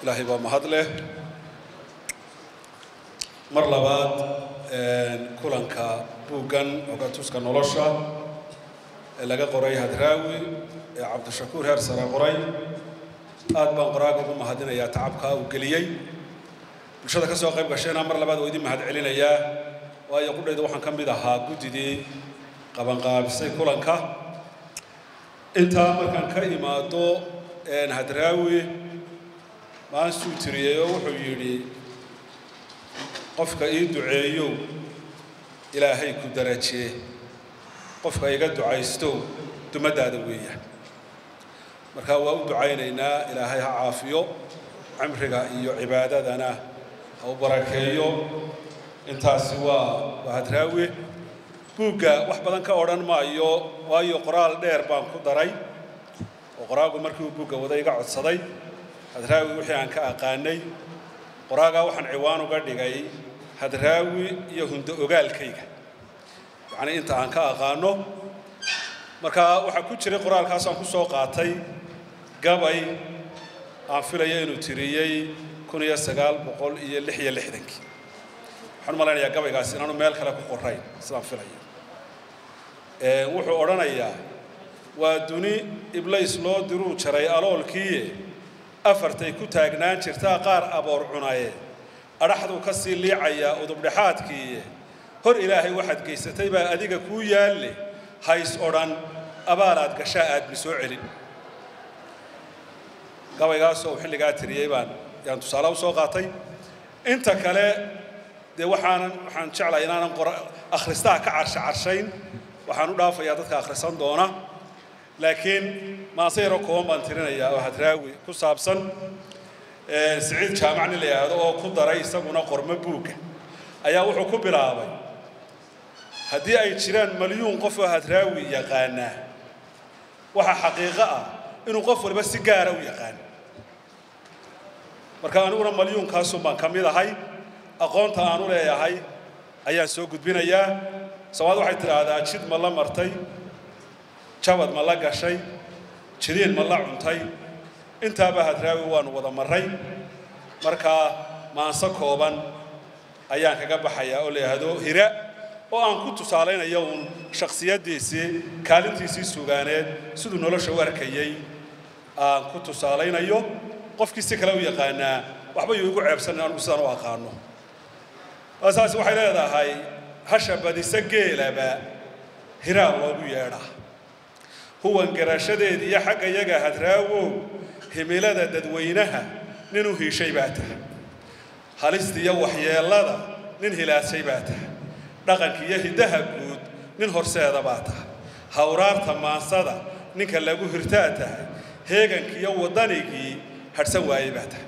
ilaahay baa mahad leh mar labaad kulanka buuggan ogatuska nolosha ee laga qoray hadraawi ee cabdishakuur heer sare qoray aad baan qoraaga ugu mahadinayaa tacabkaa uu geliyey bulshada ka soo qayb gashayna mar labaad waa idin mahad celinayaa waayo qudhayda waxaan ka mid ahaa guddidii qabanqaabisay kulanka intaa markaan ka imaado hadraawi maansuu tiriyey oo wuxuu yidhi qofka ii duceeyow ilaahay ku darajee qofka iga ducaystow dumaddaada weeya marka waa u ducaynaynaa ilaahay ha caafiyo cimriga iyo cibaadadana ha u barakeeyo intaasi waa waa hadraawi buugga wax badan ka odhan maayo waayo qoraal dheer baan ku daray oo qoraagu markii uu buugga wada iga codsaday hadraawi wixii aan ka aqaanay qoraagaa waxaan ciwaan uga dhigay hadraawi iyo hundo ogaalkayga yacnii inta aan ka aqaano marka waxaa ku jiray qoraalkaasaan ku soo qaatay gabay aan filaya inuu tiriyey kun iyo sagaal boqol iyo lix iyo lixdankii waxaan u malaynayaa gabaygaasi inaanu meel kale ku qorayn sidaan filaya wuxuu odhanayaa waa duni iblays loo diruu jaray aloolkiiye afartay ku taagnaan jirtaa qaar aboor cunaye adhaxduu ka sii liicayaa udubdhexaadkiiye hor ilaahay waxaad geysatay baa adiga kuu yaalle hays odhan abaalaad gashaa aadmi soo celin gabaygaasoo xilligaa tiriyey baan yaan tusaale u soo qaatay inta kale dee waxaanan waxaan jeclahay inaanan qora akhristaha ka carsha carshayn waxaan u dhaafayaa dadka akhrisan doona laakiin maase yaro kooban baan tirinayaa oo hadraawi ku saabsan siciid jaamac nin la yidhaahdo oo ku daray isaguna qormo buugga ayaa wuxuu ku bilaabay haddii ay jiraan malyuun qof oo hadraawi yaqaanaa waxaa xaqiiqo ah inuu qof waliba si gaara u yaqaan marka aniguna malyuunkaasun baan ka mid ahay aqoonta aanu leeyahay ayaan soo gudbinayaa soomaad waxay tidhaahdaa jid ma la martay jabad ma la gashay jidiin ma la cuntay intaaba hadraawi waanu wada marray markaa maanso kooban ayaan kaga baxayaa oo la yidhaahdo hira oo aan ku tusaalaynayo uun shakhsiyaddiisii kaalintiisii sugaaneed siduu nolosha u arkayey aan ku tusaalaynayo qofkii si kale u yaqaanaa waxba yuu igu ceebsanin anugu sidaan u aqaano saas waxay leedahay hasha badisa geelaba hiraa loogu yeedhaa huwan garashadeed iyo xagga yaga hadraawow himilada dadweynaha nin u hiishay baa tahay halista iyo waxyeellada nin hilaashay baa tahay dhaqanka iyo hiddaha guud nin horseeda baa tahay hawraarta maansada ninka lagu hirtaa tahay heeganka iyo waddanigii hadhsan waayey baa tahay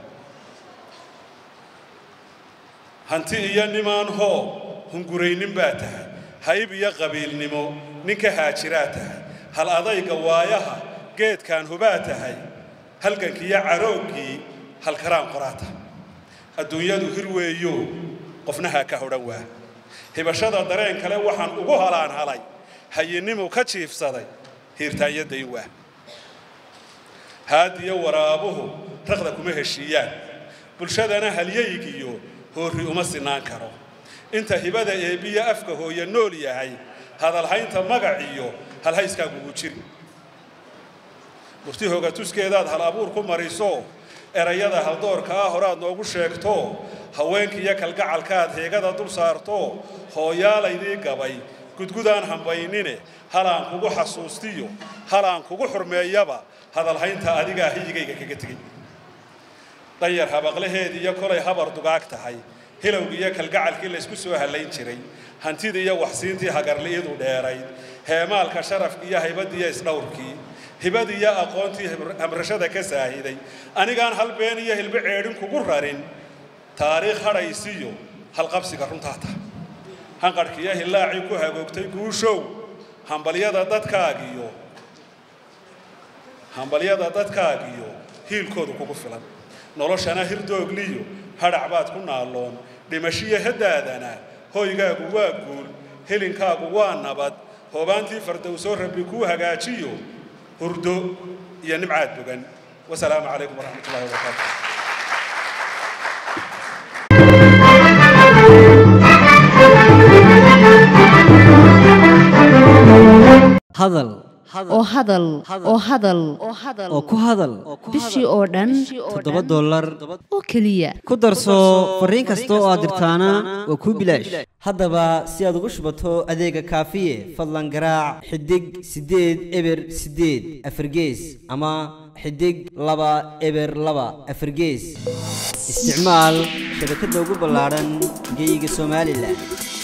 hanti iyo nimaan hoo hunguraynin baa tahay hayb iyo qabiilnimo nin ka haajiraa tahay hal adayga waayaha geedkaan hubaa tahay halgankii iyo carooggii halkaraan qoraata adduunyadu hir weeyo qofnahaa ka hodhan waa hibashada dareen kale waxaan ugu halaan halay hayinnimu ka jiifsaday hiirtaanyo dayn waa haadiyo waraabuhu raqda kuma heshiiyaan bulshadana halyaygiyo hoorri uma sinaan karo inta hibada eebbiyo afka hooye nool yahay hadalhaynta magac iyo halhayskaagugu jiri murti hogatuskeedaad hal abuur ku mariso erayada haldoorka ah horaad noogu sheegto haweenka iyo kalgacalkaad heegada dul saarto hooyaalaydii gabay gudgudaan hambaynine halaan kugu xasuustiyo halaan kugu xurmeeyaba hadalhaynta adigaa hiyigayga kaga tegey danyar habaqlaheed iyo kolay habar dugaag tahay hilowgii iyo kalgacalkii laysku soo hallayn jiray hantidii iyo waxsiintii hagarli'idu dheerayd heemaalka sharafkii iyo haybadii iyo isdhowrkii hibadii iyo aqoontii hamrashada ka saahiday anigaan hal been iyo hilbo ceedhin kugu rarin taariikh hadhaysiyo halqabsiga runtaa tahay hanqadhkii iyo hillaacii ku hagoogtay guushow hambalyada dadkaagiyo hambalyada dadkaagiyo hiilkoodu kugu filan noloshana hirdoogliyo hadhac baad ku naalloon dhimashiyo haddaadana hoygaagu waa guul helinkaagu waa nabad hoobaantii fardowsoo rabbi kuu hagaajiyo hurdo iyo nimcaad bogan wasalaamu calaykum waraxmat ullahi wabarakaatu hadal oo hadal oo hadal oo ku hadal bishii oo dhan toddoba dollar oo keliya ku darso fariin kasta oo aad dirtaana waa kuu bilaash haddaba si aad ugu shubato adeega kaafiye fadlan garaac xidig siddeed eber siddeed afargees ama xidig laba eber laba afargees isticmaal shabakadda ugu ballaadhan geyga somalilan